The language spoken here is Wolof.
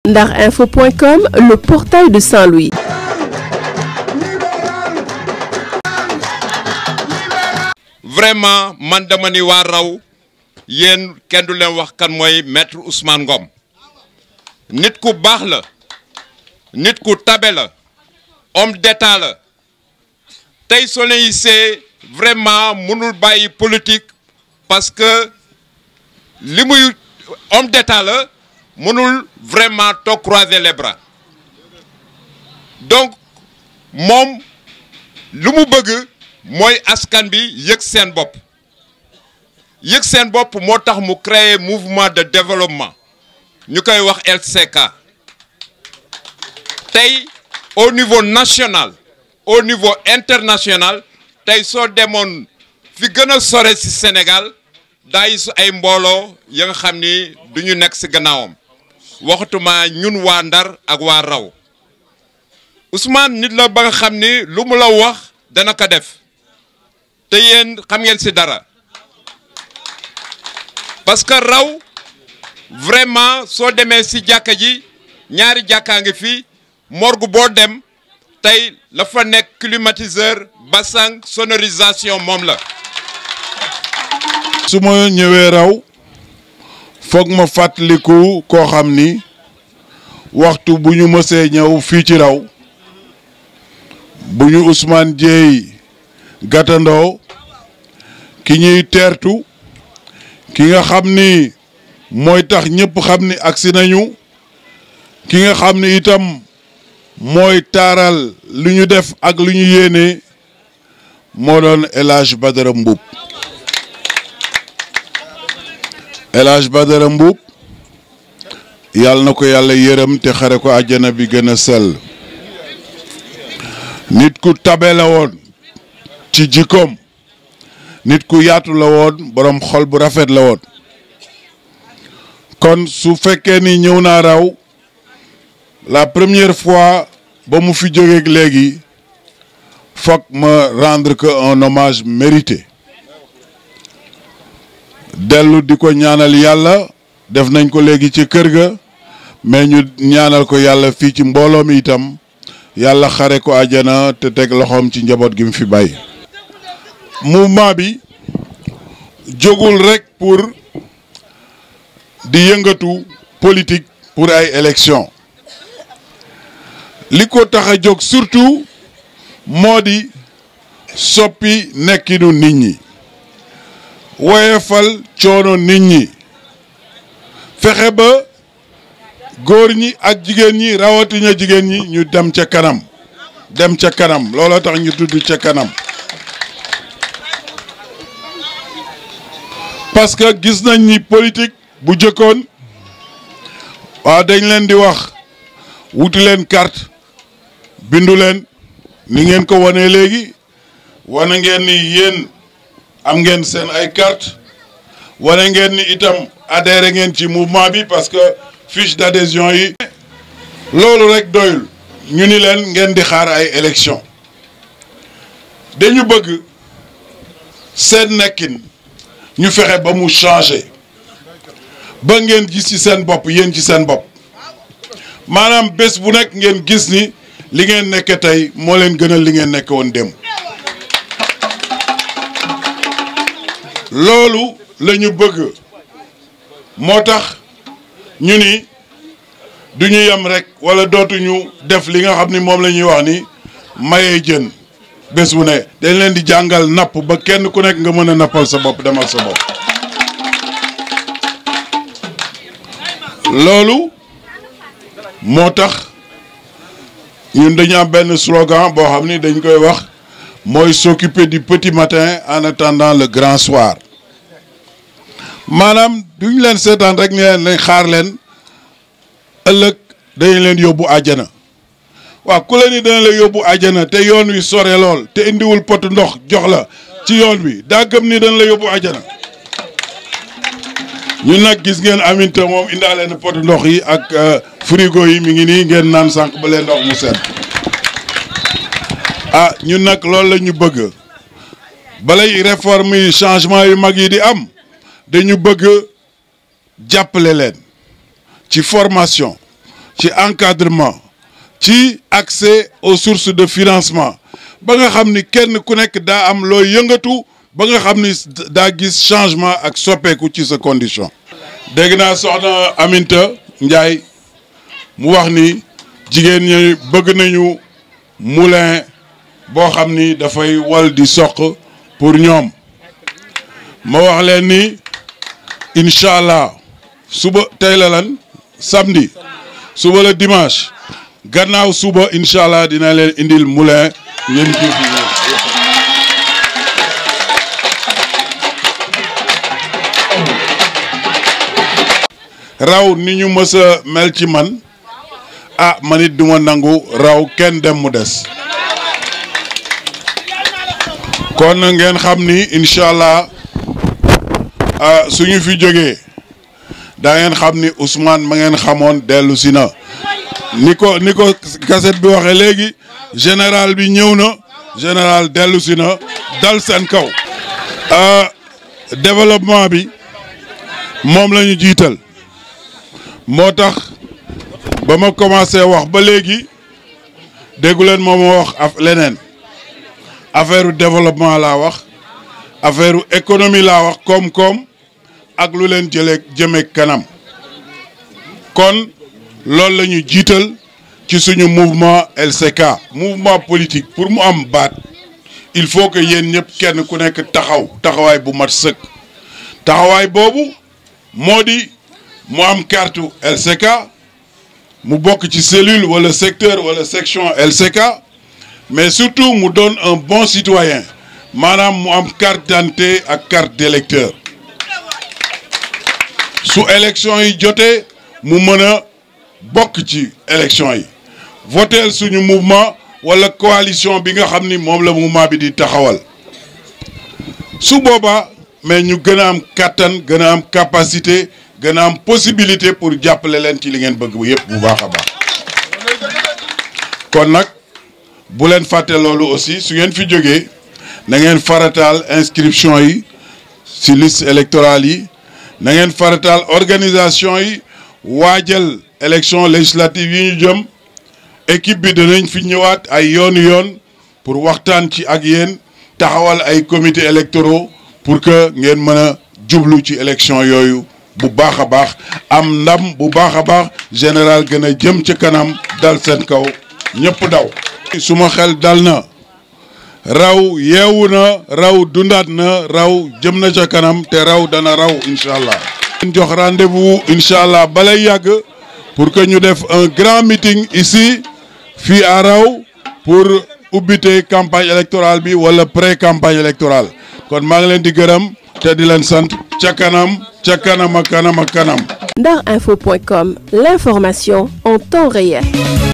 Ndarinfo.com, le portail de Saint-Louis. vraiment man dama ni waa raw yéen kenn du leen wax kan mooy maître Ousmane Ngom nit ku baax la nit ku tabe la homme d'état la tey soo leen gisee vraiment mënul bàyyi politique parce que li muy homme d'état la mënul vraiment toog croiser les bras donc moom lu mu bëgg mooy askan bi yëg seen bopp yëg seen bopp moo tax mu créer mouvement de développement ñu koy wax LCK tey au niveau national au niveau international tey soo demoon fi gën a sore ci Sénégal daa su ay mbooloo ya nga xam ni du ñu nekk ci gannaawam waxatuma ñun waa Ndar ak waa Raw Ousmane nit la ba nga xam ni lu mu la wax dana ko def te yéen xam ngeen ci dara parce que Raw vraiment soo demee ci jàkka ji ñaari jàkkaa ngi fi morgue boo dem tey la fa nekk climatiseur bassin sonorisation moom la su ma ñëwee raw foog ma fàttaliku koo xam ni waxtu bu ñu mësee ñëw fii ci raw bu ñu Ousmane Dieye gàttandoo ki ñuy teertu ki nga xam ni mooy tax ñëpp xam ni agsi nañu ki nga xam ni itam mooy taaral lu ñu def ak lu ñu yéene moo doon El Hadj Badara Mboup El Hadj Badara Mboup yàlla na ko yàlla yërëm te xare ko àjjana bi gën a sell nit ku tabe la woon ci jikkoom nit ku yaatu la woon boroom xol bu rafet la woon kon su fekkee ni ñëw naa raw la première fois ba mu fi jógeeg léegi foog ma rendre que un hommage mérité dellu di ko ñaanal yàlla def nañ ko léegi ci kër ga mais ñu ñaanal ko yàlla fii ci mbooloo mi itam yàlla xare ko àjjana te teg loxoom ci njaboot gi mu fi bàyyi. mouvement bi jógul rek pour di yëngatu politique pour ay élection li ko tax a jóg surtout moo di soppi nekkinu nit ñi woyefal coono nit ñi fexe ba góor ñi ak jigéen ñi rawatina jigéen ñi ñu dem ca kanam dem ca kanam looloo tax ñu tudd ca kanam parce que gis nañ ni politique bu jëkkoon waaw dañ leen di wax wuti leen carte bindu leen ni ngeen ko wanee léegi wane ngeen ni yéen am ngeen seen ay carte wane ngeen ni itam adhéré ngeen ci mouvement bi parce que fiche d'adhésion yi loolu rek doyul ñu ni leen ngeen di xaar ay élection dañu bëgg seen nekkin ñu fexe ba mu changer ba ngeen gis ci seen bopp yéen ci seen bopp maanaam bés bu nekk ngeen gis ni li ngeen nekke tey moo leen gënal li ngeen nekk woon démb loolu la ñu bëgg moo tax ñu ni du ñu yem rek wala dootuñu def li nga xam ni moom la ñuy wax ni mayee jën bés bu ne dañ leen di jàngal napp ba kenn ku nekk nga mën a nappal sa bopp demal sa bopp loolu moo tax ñun dañu am benn slogan boo xam ni dañ koy wax mooy s'occuper du petit matin en attendant le grand soir maanaam duñ leen seetaan rek ne leen nañ xaar leen ëllëg dañ leen yóbbu àjjana waaw ku la ni dana la yóbbu àjjana te yoon wi sore lool te indiwul potu ndox jox la ci yoon wi daa gëm ni dana la yóbbu àjjana ñun nag gis ngeen aminta moom indaale na potu ndox yi ak frigo yi mi ngi nii ngeen naan sànq ba leen ndox mu sedd ah ñun nag loolu la ñu bëgg balay réforme yi changement yu mag yi di am dañu bëgg jàppale leen ci formation ci encadrement ci accès aux sources de financement ba nga xam ni kenn ku nekk daa am looy yëngatu ba nga xam ni daa gis changement ak soppeeku ci sa condition dégg naa soxna Aminta Ndiaye mu wax ni jigéen ñi bëgg nañu moulin boo xam ni dafay wal di soq pour ñoom ma wax leen ni incha allah suba tey la lan samedi suba la dimanche gannaaw suba incha allah dina leen indil moulin ngeen jëf raw ni ñu mës a mel ci man ah man it duma nangu raw kenn dem mu des kon ngeen xam ni incha allah suñu fi jógee da ngeen xam ni Ousmane ma ngeen xamoon dellu si na ni ko ni ko cassette bi waxee léegi général bi ñëw na général dellu si na dal seen kaw développement bi moom la ñu jiital moo tax ba ma commencé wax ba léegi déggu leen moom ma wax af leneen affaire développement laa wax affaire économie laa wax koom-koom ak lu leen jëlee jëme kanam kon loolu la ñu jiital ci suñu mouvement LCK. mouvement politique pour mu am baat il faut que yéen ñëpp kenn ku nekk taxaw taxawaay bu mat sëkk taxawaay boobu moo di mu am carte LCK mu bokk ci cellule wala secteur wala section LCK mais surtout mu doon un bon citoyen maanaam mu am carte d'identité ak carte d'électeur su élection yi jotee mu mën a bokk ci élection yi voter suñu mouvement wala coalition bi nga xam ni moom la mouvement bi di taxawal su boobaa mais ñu gën a am kàttan gën a am capacité gën a am possibilité pour jàppale leen ci li ngeen bëgg bu yëpp bu baax a baax kon nag bu leen fàtte loolu aussi su ngeen fi jógee na ngeen farataal inscription yi ci liste électorale yi na ngeen farataal organisation yi waajal élection législative yi ñu jëm équipe bi danañ fi ñëwaat ay yoonu yoon pour waxtaan ci ak yéen taxawal ay comités électoraux pour que ngeen mën a jublu ci élection yooyu bu baax a baax am ndam bu baax a baax général gën a jëm ca kanam dal seen kaw ñëpp daw. suma xel dal na raw yeewu na raw dundaat na raw jëm na ca kanam te raw dana raw incha allah. jox rendez-vous incha allah balay yàgg pour que ñu def un grand meeting ici fii à raw pour ubbite campagne électorale bi wala pré campagne électorale kon maa ngi leen di gërëm te di leen sant ca kanam ca kanam ak kanam ak kanam. Darinfo.com, l'information en temps réel.